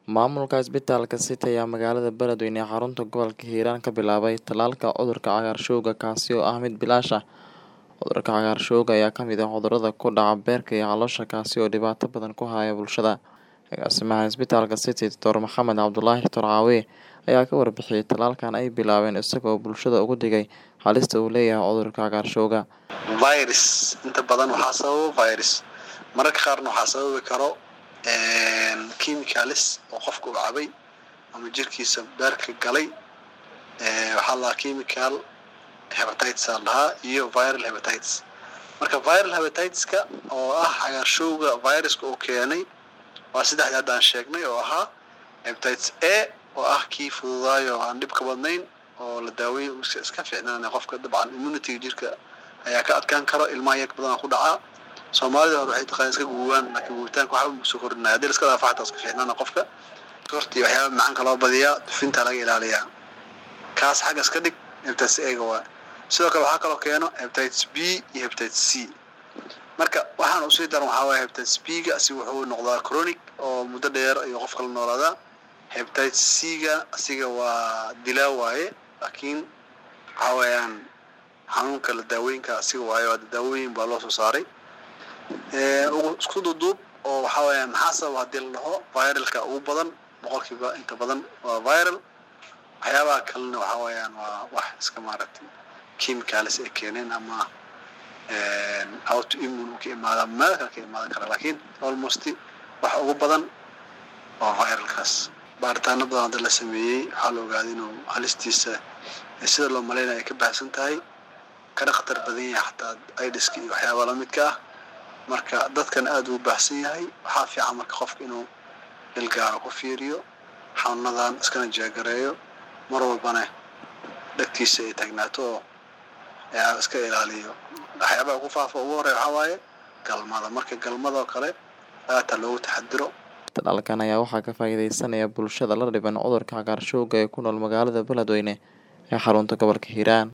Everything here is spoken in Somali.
Maamulka isbitaalka City ayaa magaalada Beledweyne ee xarunta gobolka Hiiraan ka bilaabay tallaalka cudurka cagaarshowga kaasi oo ah mid bilaash ah. Cudurka cagaarshowga ayaa ka mid ah cudurrada ku dhaca beerka iyo caloosha kaasi oo dhibaato badan ku haya bulshada. Agaasimaha isbitaalka City Dr Maxamed Cabdulaahi Tarcaawe ayaa ka warbixiyay tallaalkan ay bilaabeen isaga oo bulshada uga digay halista uu leeyahay cudurka cagaarshowga. virus inta badan waxaa sababa virus mararka qaarna waxaa sababi karo chemicals oo qofka uu cabay ama jirkiisa beerka galay waxaa la dhahaa chemical hepatitis aa la dhahaa iyo viral hepatitis marka viral hepatitiska oo ah cagaarshowga viruska uu keenay waa saddexdii hadda aan sheegnay oo ahaa hepatitis A oo ah kii fududaayo oo aan dhibka badnayn oo la daaweyn iska fiicnaanaya qofka dabcan immunity jirka ayaa ka adkaan karo ilmaha yag badan ku dhacaa soomaalida hore waxay taqaan iska guugaan laakiin guuritaanka waxba ma soo kordhinaya haddii iska dhaafa xataa iska fiicnaana qofka hortii waxyaaba macaanka loo badiyaa dufinta laga ilaaliyaa kaas xagga iska dhig hepatitis A-ga waa sidoo kale waxaa kaloo keeno hepatitis B iyo hepatitis C marka waxaan usii daran waxaa waaye hepatitis B-ga asi wuxuu noqdaa chronic oo muddo dheer ayuu qofka la noolaadaa hepatitis C-ga asiga waa dilaa waaye laakiin waxaa weeyaan xanuunka la daaweynka asiga waayo waa daawooyin baa loo soo saaray isku duduub oo waxaa weeyaan maxaa sababa haddii la dhaho viralka ugu badan boqolkiiba inta badan waa viral waxyaabaha kalena waxaa weeyaan waa wax iska maaragtay chemicals ay keeneen ama autoimmune uu ka imaada meel kale ka imaadan kara laakiin almost wax ugu badan waa viralkaas baaritaano badan hadda la sameeyey waxaa la ogaaday inuu halistiisa sida loo malaynaya ay ka baxsan tahay kana khatar badan yahay xataa idiska iyo waxyaaba lamidka ah marka dadkan aada uu baahsan yahay waxaa fiican marka qofka inuu ilgaaro ku fiiriyo xanuunadan iskana jeegareeyo mar walbana dhegtiisa ay taagnaato oo iska ilaaliyo waxyaabaha ku faafa ugu horey waxaa waaye galmada marka galmadoo kale aata loogu taxadiro Tallaalkan ayaa waxaa ka faa'iideysanaya bulshada la dhiban cudurka cagaarshowga ee ku nool magaalada Beledweyne ee xarunta gobolka Hiiraan.